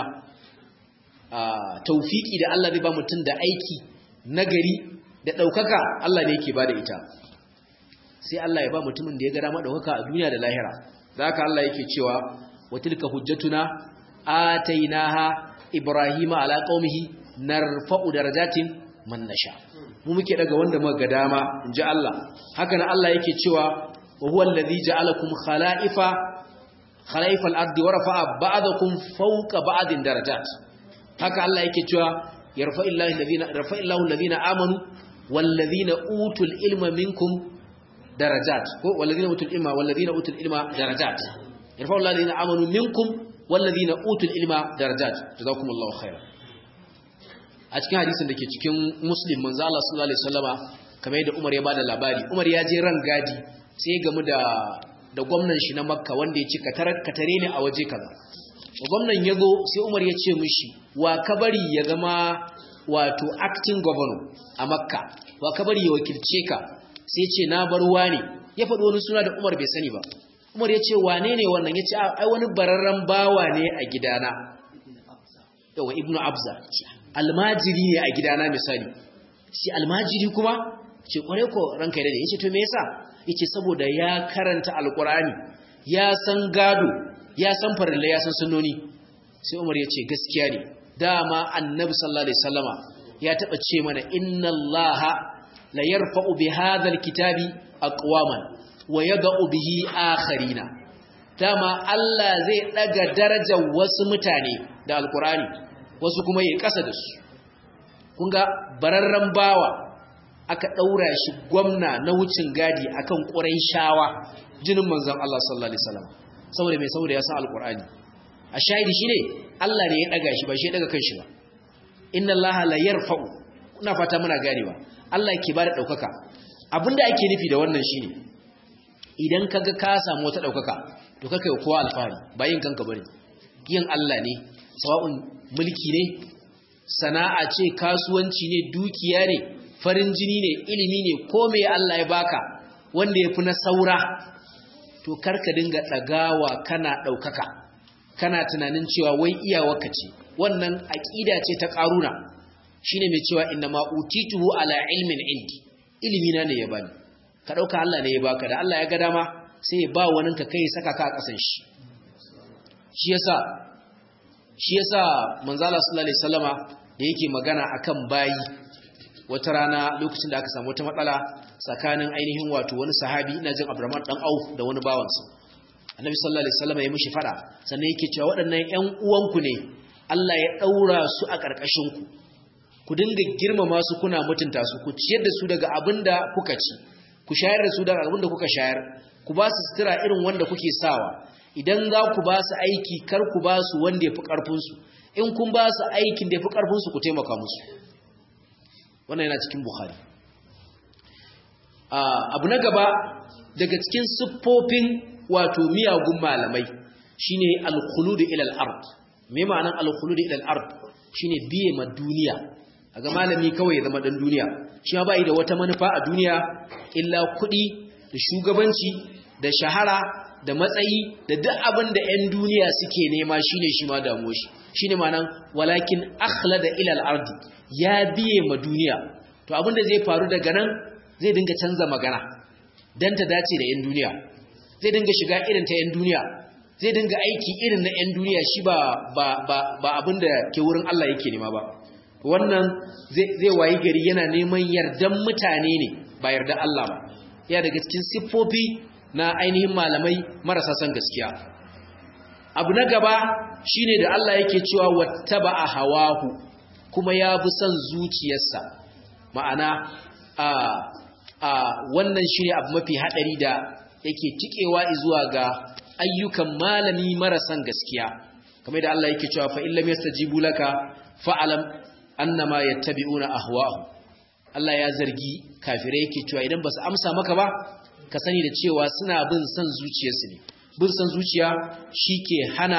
S1: taufiki da Allah zai ba mutum da aiki nagari da ɗaukaka Allah ne yake ba da ita sai Allah ya ba mutumin da ya ga dama ɗaukaka a duniya da lahira da haka Allah yake cewa wa tilka hujjatuna atainaha ibrahima ala qaumihi narfa'u darajatin man nasha mu muke daga wanda muka ga dama inji Allah haka nan Allah yake cewa wa huwa allazi ja'alakum khala'ifa khala'ifal ardi wa rafa'a ba'dakum fawqa ba'din darajat haka Allah yake cewa yarfa'illahu alladhina yarfa'illahu alladhina amanu walladhina utul ilma minkum darajat ko walladhina utul ilma walladhina utul ilma darajat yarfa'illahu alladhina amanu minkum walladhina utul ilma darajat jazakumullahu khairan a cikin hadisin da ke cikin muslim manzo Allah sallallahu alaihi wasallama kamar yadda Umar ya bada labari Umar ya je ran gadi sai ya gamu da da gwamnan shi na Makka wanda ya ce ka tarar ka tare ni a waje kaza gwamnan ya zo sai Umar ya ce mishi wa kabari ya zama wato acting governor a Makka wa kabari ya wakilce ka sai ya ce na bar wani ya faɗi wani suna da Umar bai sani ba Umar ya ce wane ne wannan ya ce ai wani bararren bawa ne a gidana yawa ibnu abza almajiri ne a gidana misali shi almajiri kuma ce kware ko ranka da yace to me yasa yace saboda ya karanta alqur'ani ya san gado ya san farilla ya san sunnoni sai Umar yace gaskiya ne dama annabi sallallahu alaihi wasallama ya taba ce mana inna allaha la yarfa'u bi hadha alkitabi aqwaman wa yad'u bihi akharina dama Allah zai daga darajar wasu mutane da alqur'ani wasu kuma yi ƙasa da su kun ga bararren bawa aka ɗaura shi gwamna na wucin gadi akan ƙurai shawa jinin manzan Allah sallallahu Alaihi wasallam saboda mai saboda ya san alƙur'ani a shahidi shi ne Allah ne ya ɗaga shi ba shi ya ɗaga kan shi ba inna Allah la yarfa'u kuna fata muna ganewa Allah ke ba da ɗaukaka abinda ake nufi da wannan shine idan kaga ka samu wata ɗaukaka to kaka yi kowa alfahari bayin kanka bane yin Allah ne sawa'un mulki ne sana'a ce kasuwanci ne dukiya ne farin jini ne ilimi ne ko me Allah ya baka wanda ya fi na saura to karka dinga ɗagawa kana ɗaukaka kana tunanin cewa wai iyawarka ce wannan aƙida ce ta ƙaruna shine mai cewa inna ma utituhu ala ilmin indi ilimi na ne ya bani ka ɗauka Allah ne ya baka da Allah ya ga dama sai ya ba wani ka kai saka ka a ƙasan shi shi yasa shi yasa manzala sallallahu alaihi wasallama da yake magana akan bayi wata rana lokacin da aka samu wata matsala tsakanin ainihin wato wani sahabi ina jin Abdurrahman dan Auf da wani bawansa Annabi sallallahu alaihi wasallama ya mishi fada sannan yake cewa waɗannan ƴan uwanku ne Allah ya daura su a ƙarƙashin ku ku dinga girmama su kuna mutunta su ku ciyar da su daga abinda kuka ci ku shayar da su daga abinda kuka shayar ku ba su sutura irin wanda kuke sawa idan za ku ba su aiki kar ku ba su wanda ya fi ƙarfinsu in kun ba su aikin da ya fi ƙarfinsu ku taimaka musu wannan yana cikin buhari abu na gaba daga cikin siffofin wato miyagun malamai shine al-khulud ila al-ard me ma'anar al-khulud ila al-ard shine biye ma duniya aga malami kawai ya zama dan duniya shi ma bai da wata manufa a duniya illa kuɗi da shugabanci da shahara da matsayi da duk abin da 'yan duniya suke nema shine shi ma damuwa shi shine ma'anar walakin akhlada ila al-ard ya biye ma duniya to abin da zai faru daga nan zai dinga canza magana dan ta dace da 'yan duniya zai dinga shiga irin ta 'yan duniya zai dinga aiki irin na 'yan duniya shi ba ba ba ba abin da ke wurin Allah yake nema ba wannan zai wayi gari yana neman yardan mutane ne ba yardan Allah ba ya daga cikin siffofi na ainihin malamai marasa son gaskiya abu na gaba shine da Allah yake cewa wattaba hawahu kuma ya bi son zuciyarsa ma'ana a a wannan shine abu mafi hadari da yake tikewa zuwa ga ayyukan malami marasan gaskiya kamar da Allah yake cewa fa illam yastajibu laka fa'alam annama yattabi'una ahwa'ahum Allah ya zargi kafirai yake cewa idan basu amsa maka ba ka sani da cewa suna bin san zuciyarsu ne bin san zuciya shike hana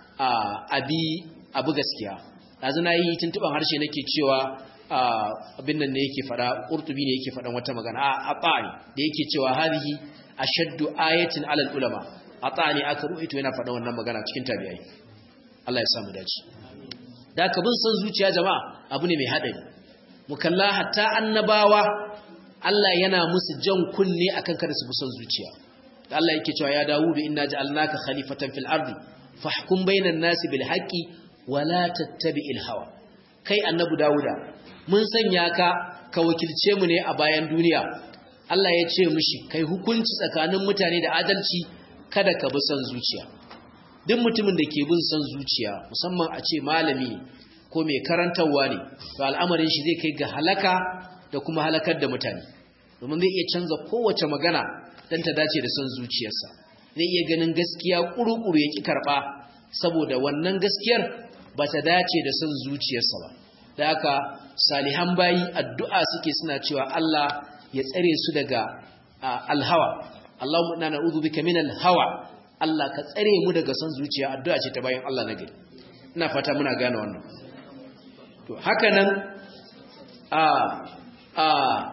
S1: abi abu gaskiya dazu nayi tuntuban harshe nake cewa abin nan ne yake fada qurtubi ne yake fadan wata magana a atani da yake cewa hadhihi ashaddu ayatin alal ulama atani aka ruwaito yana fadan wannan magana cikin tabi'ai Allah ya samu dace da ka bin san zuciya jama'a abu ne mai haɗari mukalla hatta annabawa Allah yana musu jan kunne akan kada su bi son zuciya da Allah yake cewa ya Dawudu inna ja'alnaka khalifatan fil ardi fahkum bainan nasi bil haqqi wa la tattabi'il hawa kai annabi Dawuda mun sanya ka ka wakilce mu ne a bayan duniya Allah ya ce mishi kai hukunci tsakanin mutane da adalci kada ka bi son zuciya duk mutumin da ke bin son zuciya musamman a ce malami ko mai karantarwa ne to al'amarin shi zai kai ga halaka da kuma halakar da mutane domin zai iya canza kowace magana don ta dace da son zuciyarsa zai iya ganin gaskiya ƙuruƙuru ya ƙi karɓa saboda wannan gaskiyar ba ta dace da son zuciyarsa ba da haka salihan bayi addu'a suke suna cewa Allah ya tsare su daga alhawa Allahumma inna na'udhu bika minal hawa Allah ka tsare mu daga son zuciya addu'a ce ta bayan Allah na gari ina fata muna gane wannan to haka nan a a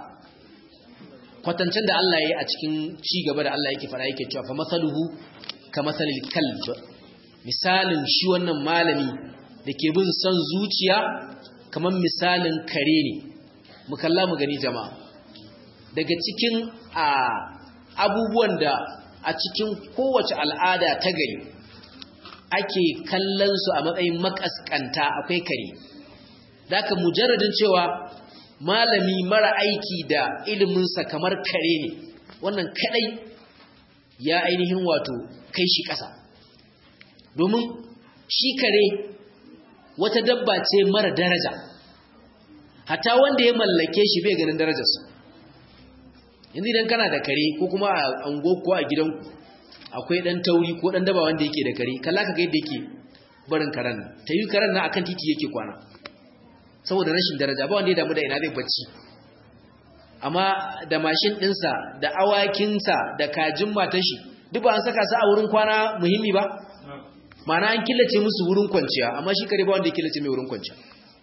S1: kwatancin da Allah ya yi a cikin ci gaba da Allah yake fara yake cewa fa masaluhu ka masalil kalb misalin shi wannan malami da ke bin son zuciya kamar misalin kare ne mu kalla mu gani jama'a daga cikin a abubuwan da a cikin kowace al'ada ta gari ake kallon su a matsayin makaskanta akwai kare daga mujarradin cewa malami mara aiki da iliminsa kamar kare ne wannan kadai ya ainihin wato kai shi ƙasa domin shi kare wata dabba ce mara daraja hatta wanda ya mallake shi bai ganin darajarsa yanzu idan kana da kare ko kuma a ango ko a gidanku akwai dan tauri ko dan daba wanda yake da kare kalla ka ga yadda yake barin karen ta yi karen na akan titi yake kwana saboda rashin daraja ba wanda ya damu da ina zai bacci amma da mashin ɗinsa da awakinsa da kajin matashi duk ba an saka su a wurin kwana muhimmi ba mana an killace musu wurin kwanciya amma shi kare ba wanda ya killace mai wurin kwanciya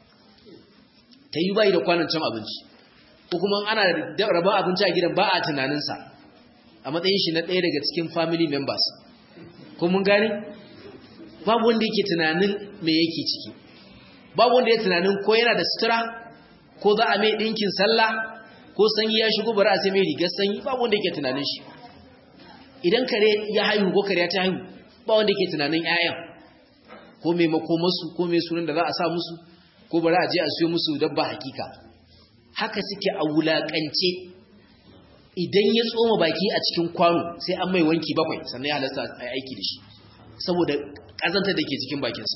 S1: ta yi bayi da kwanan cin abinci ko kuma ana rabon abinci a gidan ba a tunaninsa a matsayin shi na ɗaya daga cikin family members ko mun gane babu wanda yake tunanin me yake ciki babu wanda ya tunanin ko yana da sutura ko za a mai ɗinkin sallah ko sanyi ya shigo bari a sai mai rigar sanyi babu wanda yake tunanin shi idan kare ya haihu ko kare ta haihu ba wanda yake tunanin 'ya'yan ko mai makomarsu ko mai sunan da za a sa musu ko bari a je a siyo musu dabba hakika haka suke a wulaƙance idan ya tsoma baki a cikin kwano sai an mai wanki bakwai sannan ya halasta a aiki da shi saboda ƙazantar da ke cikin bakinsa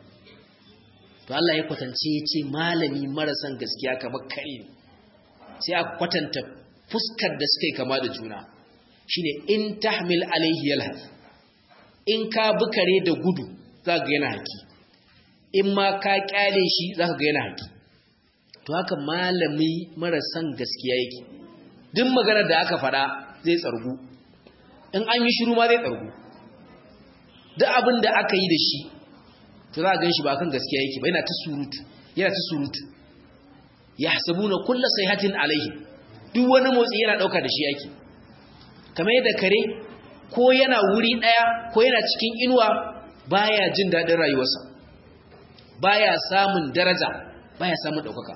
S1: to Allah ya kwatance ya ce malami marasan gaskiya kamar kare ne sai a kwatanta fuskar da suka yi kama da juna shine in tahmil alaihi yalhaf in ka bi kare da gudu za ga yana haki in ma ka kyale shi za ka ga yana haki to haka malami marasan gaskiya yake duk maganar da aka faɗa zai tsargu in an yi shiru ma zai tsargu duk abin da aka yi da shi to za a gan shi ba kan gaskiya yake ba yana ta surutu yana ta surutu ya hasabu na kulla sai hatin alaihi duk wani motsi yana ɗauka da shi yake kamar yadda kare ko yana wuri ɗaya ko yana cikin inuwa baya jin daɗin rayuwarsa baya samun daraja baya samun ɗaukaka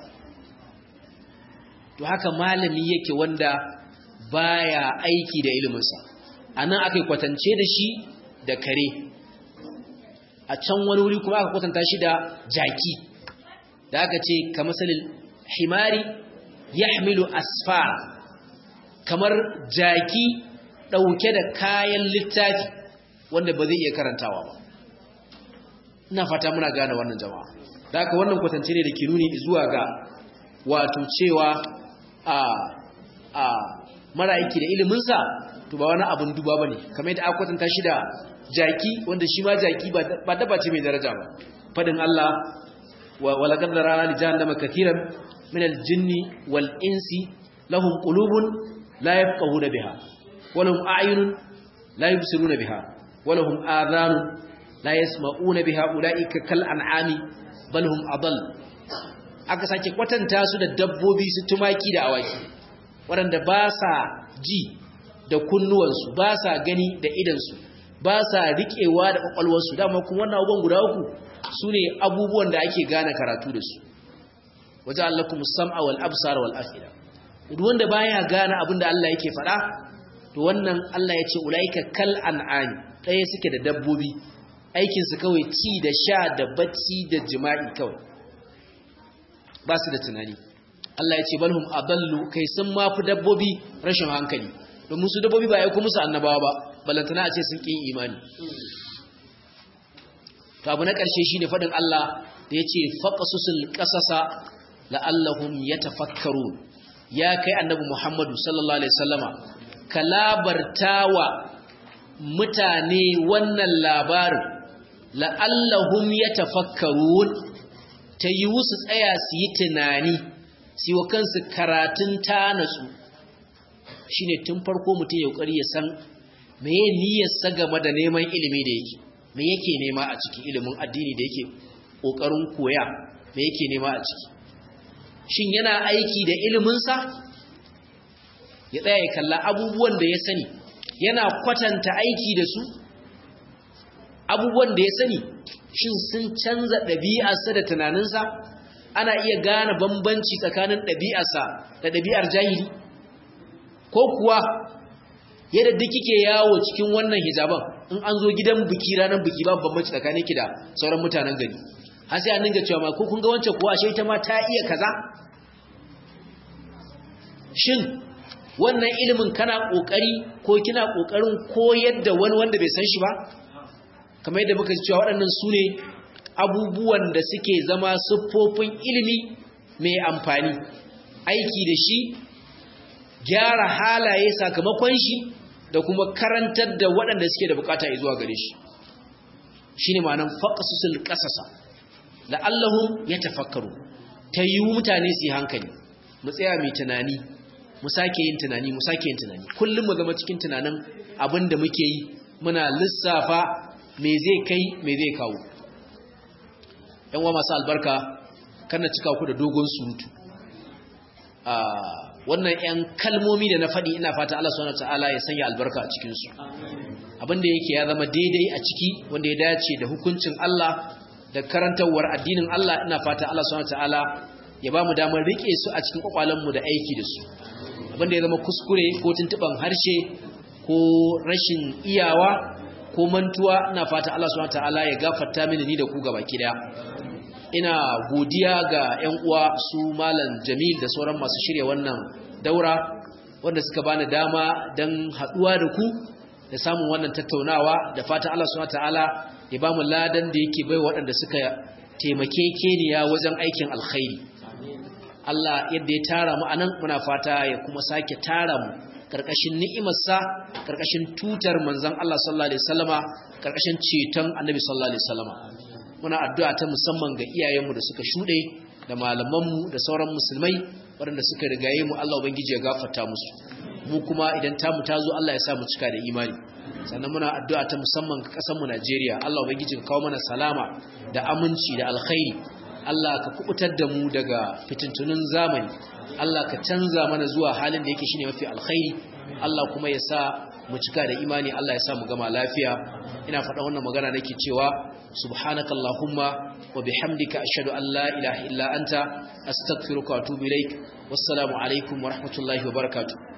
S1: to haka malami yake wanda baya aiki da iliminsa a nan aka yi kwatance da shi da kare a can wani wuri kuma aka kwatanta shi da jaki da aka ce ka masalin himari ya hamilu asfar kamar jaki ɗauke da kayan littafi wanda ba zai iya karantawa ba ina fata muna gane wannan jama'a da aka wannan kwatance ne da ke nuni zuwa ga wato cewa a a mara aiki da iliminsa to ba wani abin duba ba ne kamar yadda aka kwatanta shi da jaki wanda shi ma jaki ba daba ce mai daraja ba fadin Allah wa laqad rana li jahannama katiran min al-jinni wal insi lahum qulubun la yafqahuna biha wa lahum a'yunun la yubsiruna biha wa lahum adhanun la yasma'una biha ulaika kal an'ami bal hum adall aka sake kwatanta su da dabbobi su tumaki da awaki waɗanda ba sa ji da kunnuwansu ba sa gani da idansu ba sa riƙewa da ƙwaƙwalwarsu dama kuma wannan abubuwan guda uku su ne abubuwan da ake gane karatu da su waje Allah kuma sam'a wal absar wal afida duk wanda baya gane abin da Allah yake faɗa to wannan Allah ya ce ulaika kal an'ami ɗaya suke da dabbobi aikin su kawai ci da sha da bacci da jima'i kawai ba su da tunani Allah ya ce balhum adallu kai sun mafi dabbobi rashin hankali domin su dabbobi ba ya kuma musu annabawa ba balantana a ce sun ƙin imani to abu na ƙarshe shi ne faɗin Allah da ya ce faƙasusul ƙasasa la'allahum ya tafakkaru ya kai annabi Muhammadu sallallahu Alaihi sallama ka labarta wa mutane wannan labarin la'allahum ya tafakkaru ta yi su tsaya su yi tunani su yi wa kansu karatun tanatsu shi ne tun farko mutum ya ƙari ya san meye niyyarsa game da neman ilimi da yake me yake nema a ciki ilimin addini da yake ƙoƙarin koya me yake nema a ciki shin yana aiki da iliminsa ya tsaya ya kalla abubuwan da ya sani yana kwatanta aiki da su abubuwan da ya sani shin sun canza ɗabi'arsa da tunaninsa ana iya gane bambanci tsakanin ɗabi'arsa da ɗabi'ar jahili ko kuwa yadda duk kike yawo cikin wannan hijaban in an zo gidan biki ranar biki babu bambanci tsakanin ki da sauran mutanen gari har sai an dinga cewa ma ko kun ga wancan kuwa ashe ita ma ta iya kaza shin wannan ilimin kana kokari ko kina kokarin koyar da wani wanda bai san shi ba kamar yadda muka cewa waɗannan su ne abubuwan da suke zama siffofin ilimi mai amfani aiki da shi gyara halaye sakamakon shi da kuma karantar da waɗanda suke da bukata zuwa gare shi shi ne ma'anan faƙasusul ƙasasa da Allahun ya tafakkaru ta yi mutane su yi hankali mu tsaya mai tunani mu sake yin tunani mu sake yin tunani kullum mu zama cikin tunanin abin da muke yi muna lissafa me zai kai me zai kawo yan wa masu albarka kana cika ku da dogon surutu wannan yan kalmomi da na faɗi ina fata Allah subhanahu wataala ya sanya albarka a cikin su abinda yake ya zama daidai a ciki wanda ya dace da hukuncin Allah da karantawar addinin Allah ina fata Allah subhanahu wataala ya ba mu damar rike su a cikin kwakwalen mu da aiki da su abinda ya zama kuskure ko tuntuban harshe ko rashin iyawa ko mantuwa ina fata Allah subhanahu wataala ya gafarta mini ni da ku gaba ki daya ina godiya ga 'yan uwa su malam jamil da sauran masu shirya wannan daura wanda suka bani dama don haɗuwa da ku da samun wannan tattaunawa da fatan Allah subhanahu ta'ala ya bamu ladan da yake bai waɗanda suka taimake keniya wajen aikin alkhairi Allah yadda ya tara mu anan muna fata ya kuma sake tara mu karkashin ni'imarsa karkashin tutar manzon Allah sallallahu alaihi wasallama karkashin ceton annabi sallallahu alaihi wasallama muna addu'a ta musamman ga iyayenmu da suka shuɗe da malamanmu da sauran musulmai waɗanda suka rigaye mu Allah ubangiji ya gafarta musu mu kuma idan tamu ta zo Allah ya sa mu cika da imani sannan muna addu'a ta musamman ga ƙasar mu Najeriya Allah ubangiji ka kawo mana salama da aminci da alkhairi Allah ka kubutar da mu daga fitintunun zamani Allah ka canza mana zuwa halin da yake shine mafi alkhairi Allah kuma ya sa mu cika da imani Allah ya sa mu gama lafiya ina faɗa wannan magana nake cewa subhanakallahumma wa bihamdika ashhadu an la ilaha illa anta astaghfiruka wa atubu ilaik wassalamu alaikum wa rahmatullahi wa barakatuh